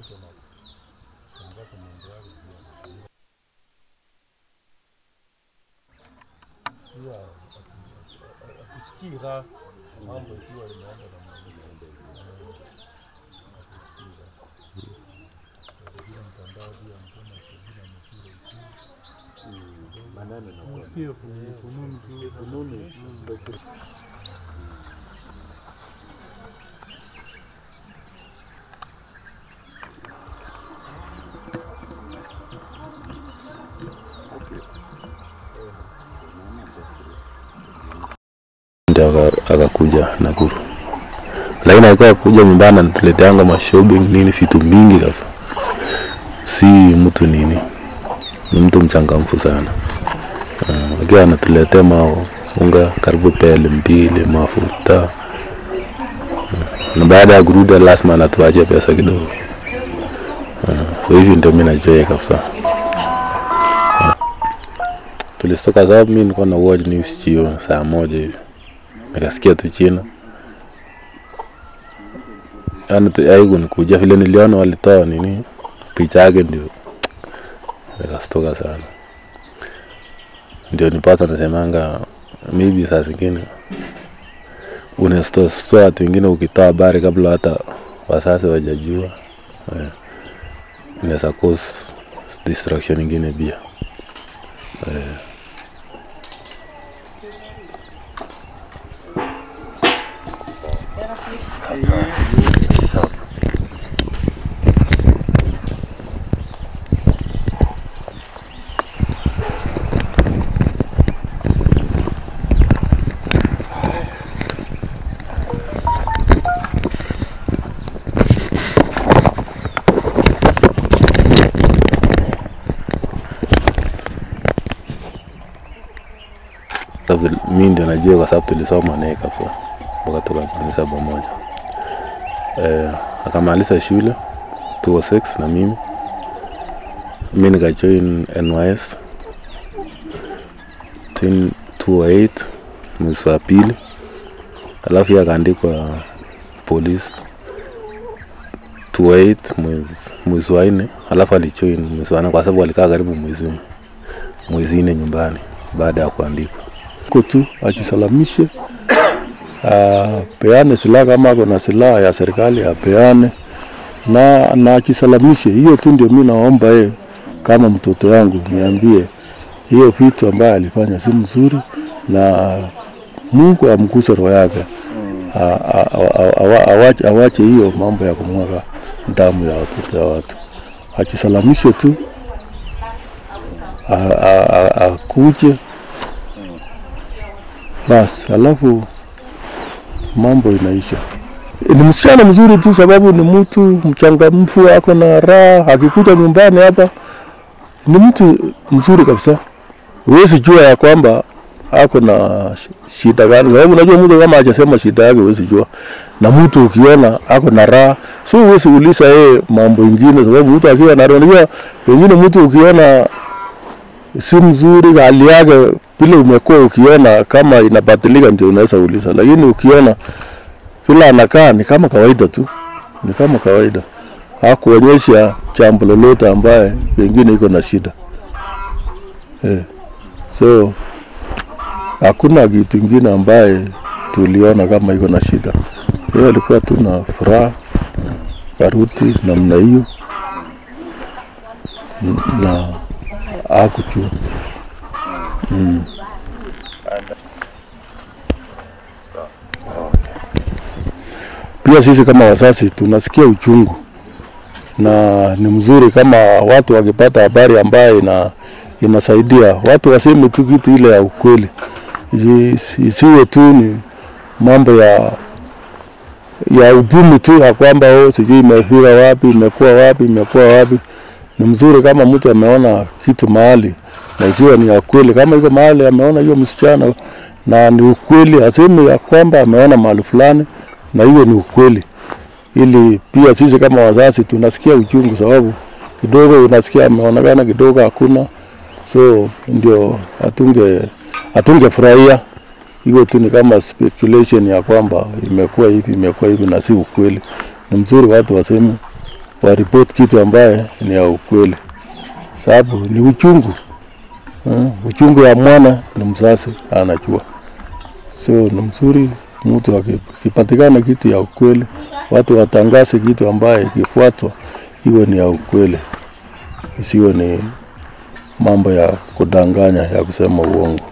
mtu anatangaza mambo yake pia. Pia hatu- hatusikii raha mambo ikiwa imeenda namna hii. Eh, hatusikii raha. Kwa vile mtandao pia msema kwa vile amepira uchumi. maneno na Hiyo fununu fununu tu. fununu ndio aka- akakuja Nakuru, lakini alikuwa kuja nyumbani anatuleteanga mashopping nini vitu mingi kabisa, si mtu nini, ni mtu mchangamfu sana uh, akiwa anatuletea mao unga karibu pele mbili mafuta uh, na baada ya kurudi lazima anatuachia pesa kidogo uh, so hivi ndio mimi najua yeye kabisa tulistoka sababu mimi nilikuwa na watch news jioni saa moja hivi nikasikia tu china yani tu- aiku nikuja vile niliona walitoa nini picha yake ndio nikastoka sana ndio nipata nasemanga maybe saa zingine unastoa watu wengine ukitoa habari kabla hata wasasi wajajua eh, inaweza cause distraction ingine pia sababu mi ndio najua kwa sababu tulisoma naye kabisa mpaka tukamaliza pamoja. Eh, akamaliza shule 206 na mimi mi nikajoin NYS twin 208 mwezi wa pili, alafu yeye akaandikwa polisi 208 mwezi mwezi wa nne, alafu alijoin mwezi wa nne kwa sababu alikaa karibu mwezi mwezi nne nyumbani baada ya kuandikwa. Ko tu ajisalamishe, apeane silaha kama ako na silaha ya serikali apeane na, na ajisalamishe. Hiyo tu ndio mi naomba yeye kama mtoto yangu, niambie hiyo vitu ambayo alifanya si mzuri, na Mungu amguse roho yake, A- a- a- awa- awache- awache hiyo mambo ya kumwaga damu ya watoto ya watu, ajisalamishe tu, a- a- a- akuje basi, alafu mambo inaisha. Ni msichana mzuri tu, sababu ni mtu mchangamfu, ako na raha. Akikuja nyumbani hapa ni mtu mzuri kabisa, huwezi jua ya kwamba ako na sh- shida gani, sababu unajua mtu kama hajasema shida yake huwezi jua, na mtu ukiona ako na raha, so huwezi uliza yeye mambo ingine, sababu mtu akiwa na raha, unajua pengine mtu ukiona si mzuri hali yake vile umekuwa ukiona kama inabadilika, ndio unaweza uliza, lakini ukiona vile anakaa ni kama kawaida tu, ni kama kawaida, hakuonyesha jambo lolote ambaye pengine iko na shida eh. So hakuna kitu ingine ambaye tuliona kama iko na shida. Yeye alikuwa tu na furaha karuti namna hiyo N- na hakuchua pia sisi kama wazazi tunasikia uchungu, na ni mzuri kama watu wakipata habari ambayo ina, inasaidia watu waseme tu kitu ile ya ukweli, Isi- isiwe tu ni mambo ya ya ubumi tu ya kwamba oh, sijui imefika wapi, imekuwa wapi, imekuwa wapi. Ni mzuri kama mtu ameona kitu mahali na ikiwa ni ya kweli, kama iko mahali ameona hiyo msichana na ni ukweli, aseme ya kwamba ameona mahali fulani na hiyo ni ukweli, ili pia sisi kama wazazi tunasikia uchungu, sababu kidogo unasikia ameonekana, kidogo hakuna, so ndio hatunge hatungefurahia iwe tu ni kama speculation ya kwamba imekuwa hivi imekuwa hivi na si ukweli. Ni mzuri watu waseme waripoti kitu ambaye ni ya ukweli, sababu ni uchungu eh, uchungu ya mwana ni mzazi anajua, so ni mzuri mtu aki- akipatikana kitu ya ukweli, watu watangaze kitu ambaye ikifuatwa iwe ni ya ukweli, isiwe ni mambo ya kudanganya ya kusema uongo.